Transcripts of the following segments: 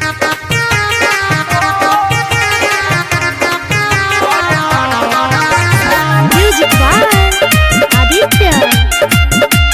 Music by Aditya.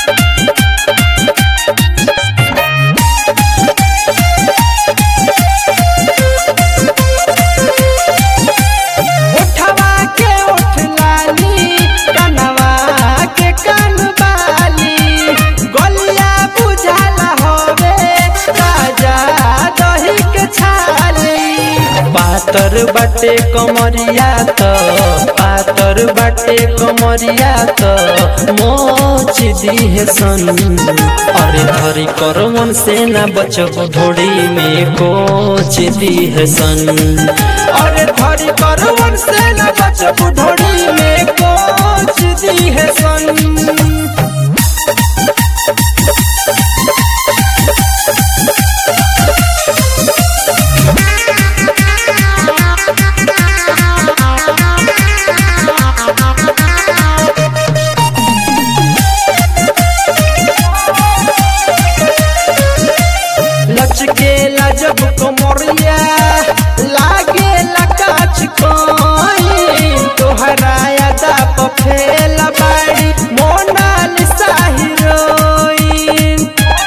उठवा के उठ लाली कनवा के कन बाली गोलिया बुझाला होवे राजा दही के छाली पातर बटे कमरिया त पातर बटे कमरिया त मोच दिहे सन अरे धरी कर मन से ना बचब ढोड़ी में कोच दिहे सन अरे धरी कर मन से ना बचब ढोड़ी में कोच दिहे सन लचके जब कमरिया लागे लकाच कोई तोहरा यादा पफेल बाड़ी मोनाल साहिरोइन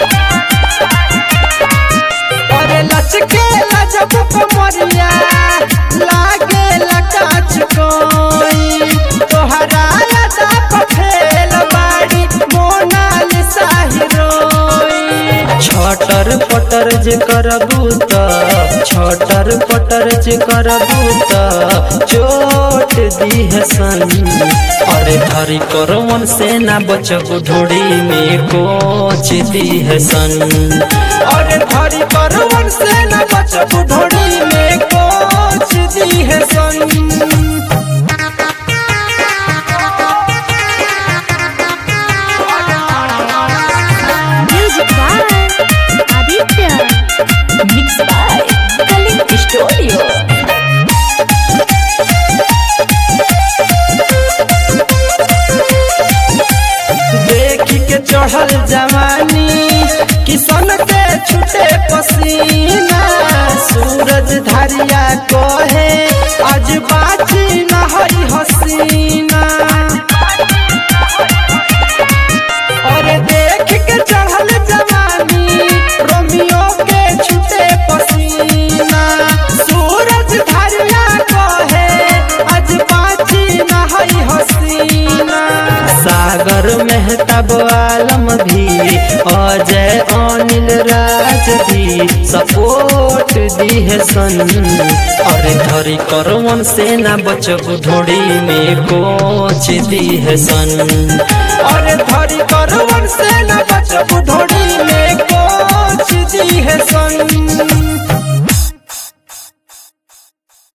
अरे लचके जब कमरिया लागे लकाच कोई तोहरा यादा पफेल बाड़ी मोनाल साहिरोइन छटर पटर जे करबू त छटर पटर जे करबू त चोट दिहे सन अरे धरी करो मन से ना बचब ढोड़ी में कोच दिहे सन अरे धरी करो मन से ना बचब ढोड़ी में कोच दिहे सन Music by Aditya. Mixed by Kalim Studio. देख के चढ़ल जवानी किसन के छुटे पसीना सूरज धारिया कहे आज बाची न हई हसीना अरे देख के चढ़ल जवानी रोमियो के छुटे पसीना सूरज धारिया कहे आज बाची न हई हसीना सागर मेहताब आलम भी अजय अनिल राज भी सपोर्ट दिहे सन अरे धरी कर मन से ना बचब ढोड़ी में कोच दिहे सन अरे धरी कर